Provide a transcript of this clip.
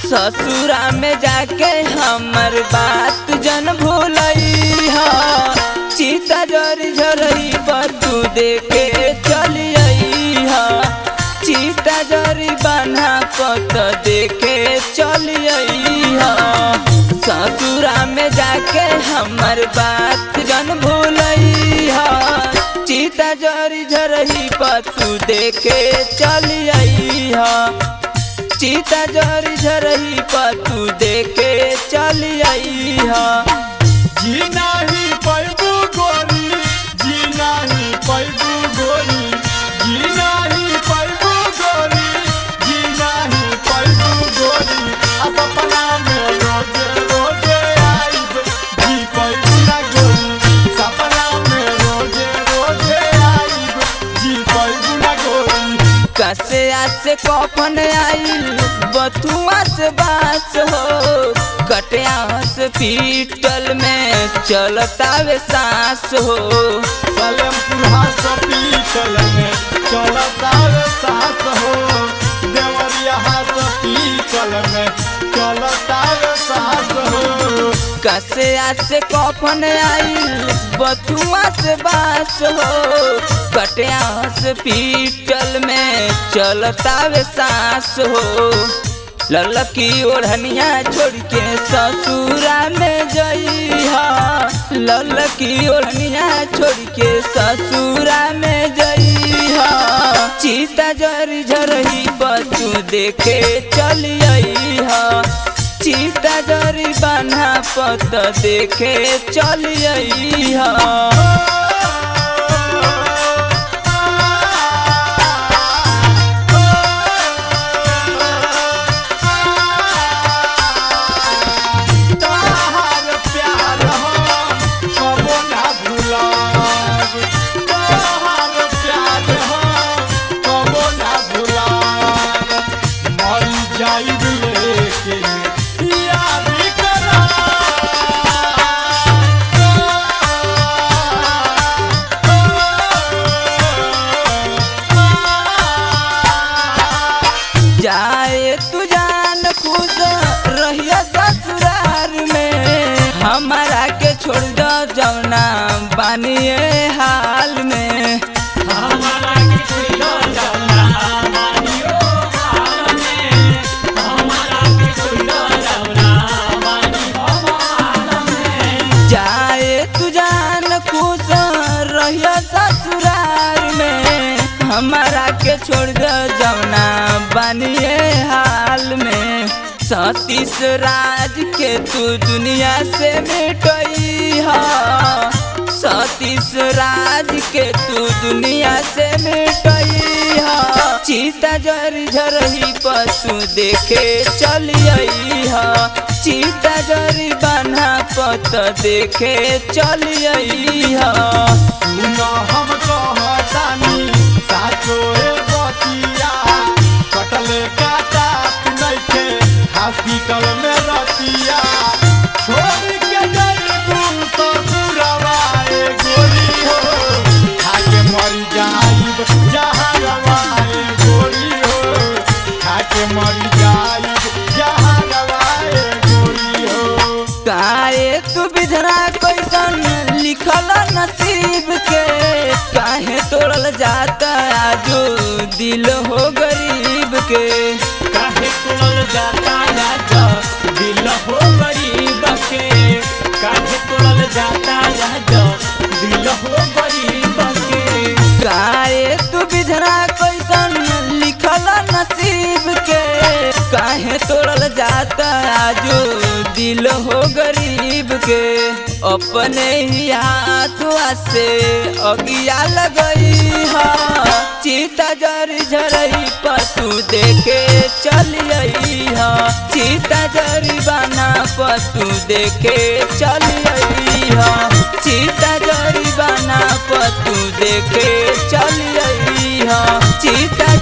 ससुरा में जाके हमर बात जन भूलई हा चिता जरी झरई पर तू देखे चली आई हा चिता जरी बना पत देखे चली आई हा ससुरा में जाके हमर बात जन भूलई हा चिता जरी झरई पर तू देखे चली आई हा चिता जरी झरही पर तू देखे चली आई हा जी नाही पैबू गोरी जी नाही पैबू गोरी जी नाही पैबू गोरी जी नाही पैबू गोरी आ सपना में रोजे रोजे आइब जी पैबू ना गोरी सपना में रोजे रोजे आइब जी पैबू ना गोरी कसे से कफन आइल बथुआ से बास हो कटिया से पीटल में चलता वे सांस हो सलेमपुर हॉस्पिटल में चलता रे सास हो देवरिया हॉस्पिटल में चलता रे सास हो कसे से कफन आइल बथुआ से बास हो कटिया से पीटल में चलता वे सांस हो ललकी ओढ़निया छोड़ के ससुरा में जइहा ललकी ओढ़निया छोड़ के ससुरा में जइहा चिता जरी झरही बतू देखे चली अइहा चिता जरी बना पत देखे चली अइहा तोहार प्यार हम कबो ना भुलाब तोहार प्यार हम कबो ना भुलाब मर जाइब लेकिन याद जाए तू जान खुश रहिया ससुरार में हमारा के छोड़ दो जौना बानिए हाल में जाए तू जान खुश रहिया ससुरार में हमारा के छोड़ दो जौना बानिए हाल में सतीश राज के तू दुनिया से मिटई हा सतीश राज के तू दुनिया से मिटई हा चिता जरी झरही पर तू देखे चली आई हा चिता जरी बना पत देखे चली आई हा सुन हम कहतानी साचो ए बतिया कटले काटा नइखे हॉस्पिटल में रतिया छोड़ के जइबू ससुरवा ए गोरी हो खाके मर जाइब जहरवा ए गोरी हो खाके मर जाइब जहरवा ए गोरी हो काहे तू बिधरा कैसन लिखल नसीब के काहे तोड़ल जाता आजो दिल हो गरीब के काहे तोड़ल जाता राजा दिल हो गरीब के काहे तोड़ल जाता राजा दिल हो गरीब के काहे तू बिधरा कैसन लिखल नसीब के काहे तोड़ल जाता आजो दिल हो गरीब के अपने ही हाथवा से अगिया लगई हा चिता जरी झरई पर तू देखे चली आई हा चिता जरी बना पर तू देखे चली आई हा चिता जरी बना पर तू देखे चली आई हा चिता